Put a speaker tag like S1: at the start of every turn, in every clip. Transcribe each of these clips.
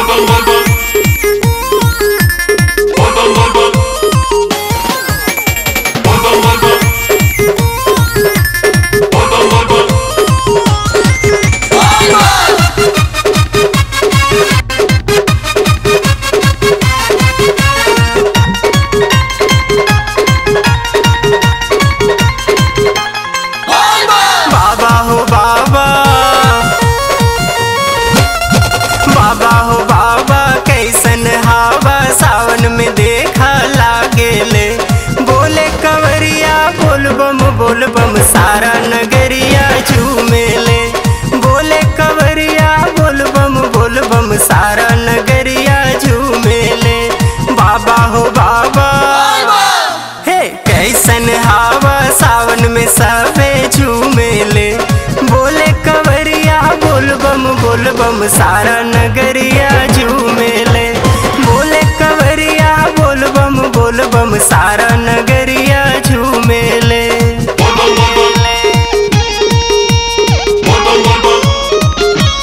S1: bum bum bum. Bum bum bum bum. Bum bum bum bum. Bum bum bum bum.
S2: बाबा हो बाबा बाबा हो बाबा कैसन हवा सावन में देखा लागेले बोले कंवरिया बोल बम बोल बम सारा नगरिया झूमेले बोले कंवरिया बोल बम बोल बम सारा नगरिया झूमेले बाबा हो बाबा हे कैसन हवा सावन में सबे झूमेले बोले कंवरिया बोल बम बोल बम सारा नगरिया झूमेले बोले कंवरिया बोल बम बोल बम सारा नगरिया झूमेले
S1: Bum bum bum bum. Bum bum bum bum.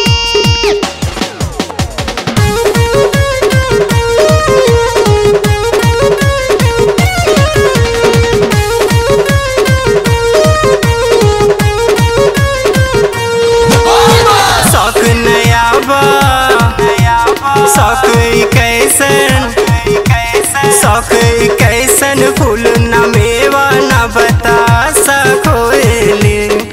S2: शौक नया बा शौक ई कैसन शौक ई कैसन फूल न मेवा न बता सकोले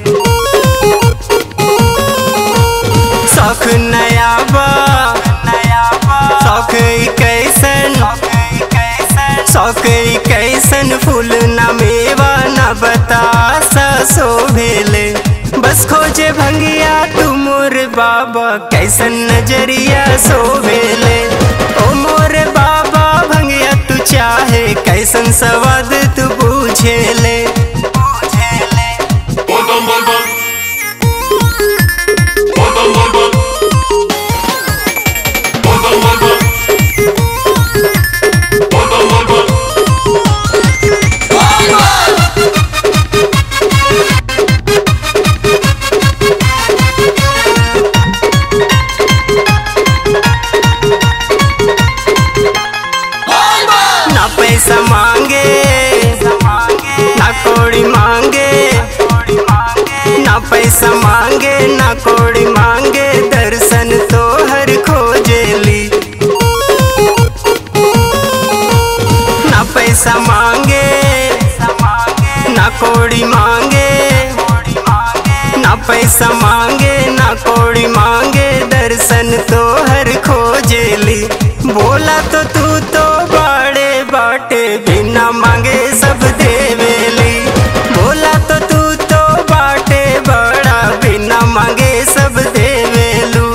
S2: शौक नया बा शौक ई कैसन शौक ई कैसन फूल न मेवा न बता शोभेले बस खोजे भंगिया तू मोर बाबा कैसन नजरिया सोभेले ओ मोर बाबा भंगिया तू चाहे कैसन सवाद तू पूछेले
S1: Bum bum bum bum. Bum bum bum bum. Bum bum bum bum. Bum bum bum bum.
S2: ना पैसा मांगे ना कोड़ी मांगे ना पैसा मांगे ना कोड़ी मांगे दर्शन तो हर खोजेली ना पैसा मांगे ना कोड़ी मांगे ना पैसा मांगे ना कोड़ी मांगे दर्शन तो हर खोजेली बोला तो तू तो बड़े बाटे बिना मांगे सब देवेली बोला तो तू तो बाटे बड़ा बिना मांगे सब देवेलू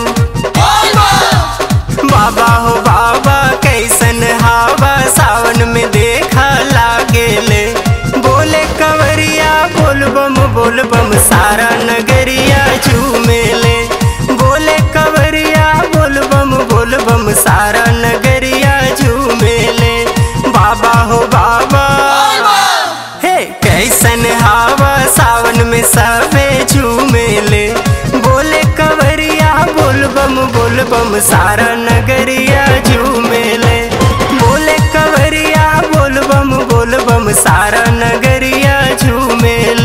S2: बाबा हो बाबा कैसन हवा सावन में देखा लागेले बोले कंवरिया बोल बम बोल बम सारा नगरिया झूमेले बोले कंवरिया बोल बम बोल बम सारा नगरिया झूमेले बाबा हो बाबा हे कैसन हवा सावन में सबे झूमेले बोले कंवरिया बोल बम बोल बम सारा नगरिया झूमेले बोले कंवरिया बोल बम बोल बम सारा नगरिया झूमेले